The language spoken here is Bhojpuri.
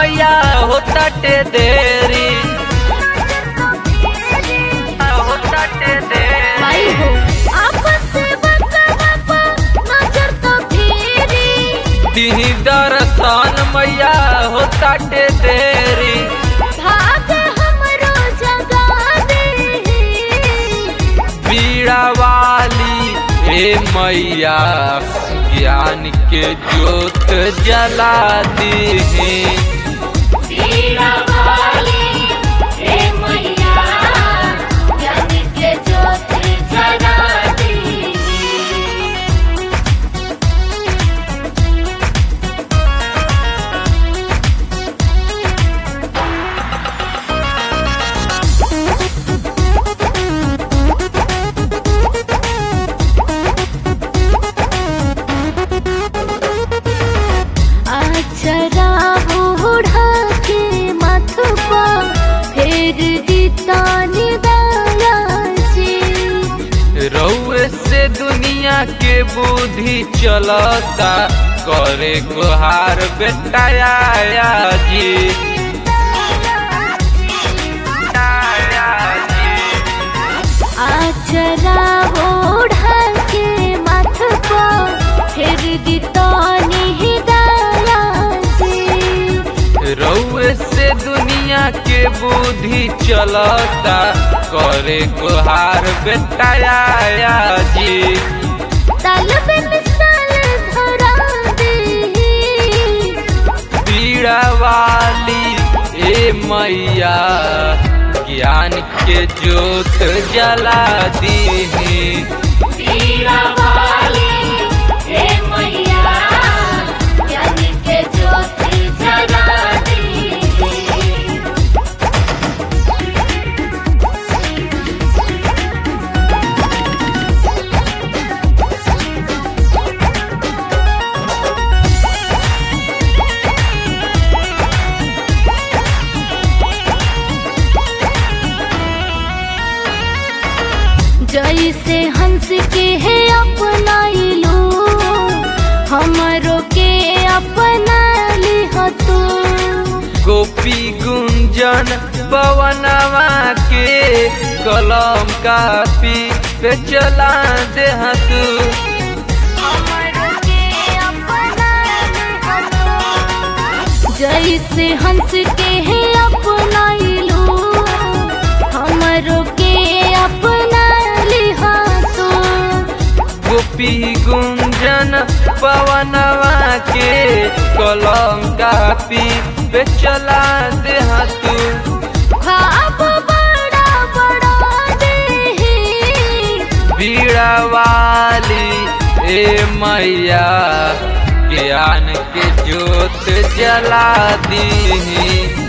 मैया होता टे देरी होता टे देरी माई हो आपस से बकवाप नजर तो फेरी दिही दर्शन मैया होता टे देरी भाग हमरो जगा दे पीड़ा वाली ए मैया ज्ञान के ज्योत जला दीही पीड़ा वाली हे मैया ज्ञान के ज्योत जगा दी अक्षरा बूढ़ा के मथ पर फेर दितानी दया जी रउए से दुनिया के बुद्धि चलता करे गुहार बेटाया जी आया जी। अक्षरा बूढ़ा के मथ पर फेर दितानी दया जी रउए से दुनिया के बुद्धि चलता करे गुहार बेटाया जी तल बिन सल धरा दी पीड़ा वाली ए मैया ज्ञान के ज्योत जला दीही पीड़ा वाली हे मैया ज्ञान के ज्योति जगा दी जैसे हंस के है अपनाइलो हमरो के अपना लिह तू गोपी गुंजन पवनवा के कलम कापी पे चला दे तू हमरो के अपना लिह तू जैसे हंस के है अपनाइलो हमरो के अपना लिह तू गोपी गुंजन पवनवा के कलम कापी पे चला दे तू खाब बड़ा बड़ा दे बीड़ा वाली ए मैया ज्ञान के ज्योत जला दीही